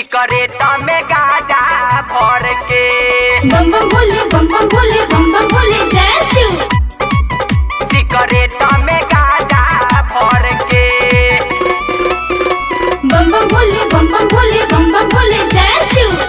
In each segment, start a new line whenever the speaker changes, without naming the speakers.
सिकरेट में गाजा भर के
बम बम भोले बम बम भोले बम बम भोले जय शिव
सिकरेट में गाजा भर के
बम बम भोले बम बम भोले बम बम भोले जय शिव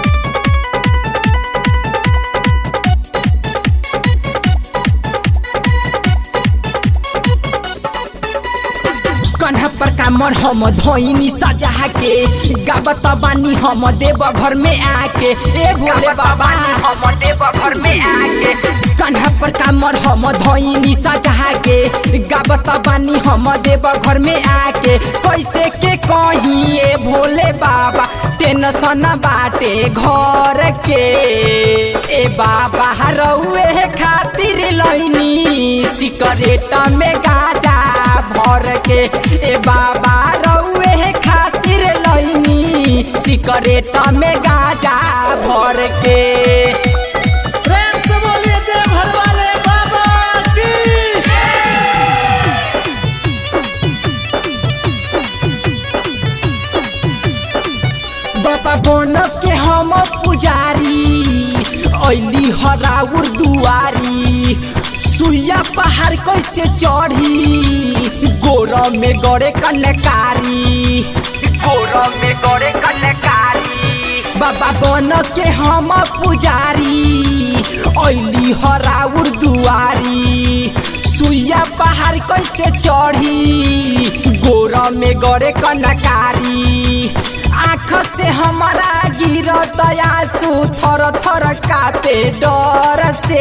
कन्हा पर कामर हम धोइनी सजा के गावत बानी हम देव घर में आके ए भोले बाबा
हम देव घर में आके
कन्हा पर कामर हम धोइनी सजा के गावत बानी हम देव घर में आके कैसे के कही ए भोले बाबा टेंशन बाटे घर के ए बाबा रउए खातिर लइनी सिकरेट में गाजा भर के ए बाबा रउए खातिर लइनी सिकरेट में गाजा भर के
प्रेम से बोलिए जय भरवाले बाबा की
बाबा बन के हम पुजारी ऐली हराउर दुआरी सुइया पहाड़ कैसे चढ़ी गोर में गड़े कनकारी
गोर में गोरे कनकारी
बाबा बन के हम पुजारी ऐली हराउर दुआरी सुइया पहाड़ कैसे चढ़ी गोर में गड़े कनकारी आँख से हमारा गिरत आंसू थर थर कापे डर से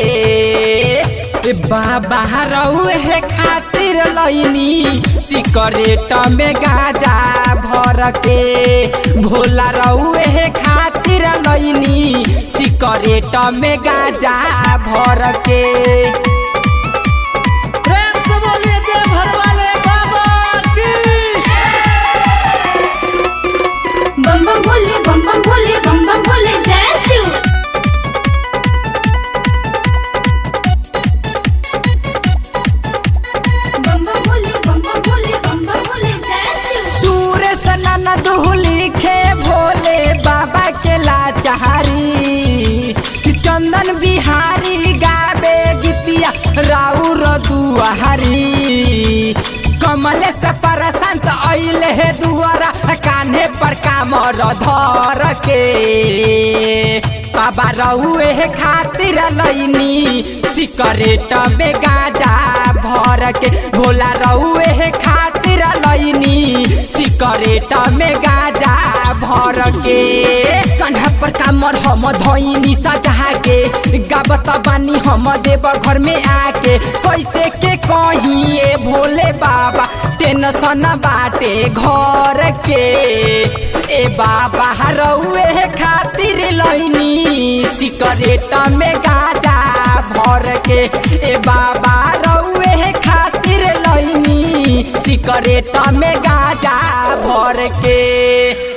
ए बाबा रउए खातिर लइनी सिकरेट में गाजा भर के भोला रउए खातिर लइनी सिकरेट में गाजा भर के
प्रेम से बोलिए जय भरवाले बाबा की
बम बम भोले बम बम भोले बम बम भोले जय शिव बम बम भोले बम बम भोले बम बम भोले जय शिव
सूरज नन लिखे भोले बाबा के लाचारी चंदन बिहारी गावे गीतिया राउर दुआरी कमल से परसंत अइले हे दुआरा कान्हे पर कामर धर के बाबा रहुए खातिर लइनी सिकरेट में गाजा भर के भोला रहुए खातिर लइनी सिकरेट में गाजा भर के कन्हा पर कामर हम धोइनी सजा के गावत बानी हम देव घर में आके कैसे के कही ए भोले बाबा टेंशन बाटे घर के ए बाबा रउए खातिर लइनी सिकरेट में गाजा भर के ए बाबा रउए खातिर लइनी सिकरेट में गाजा भर के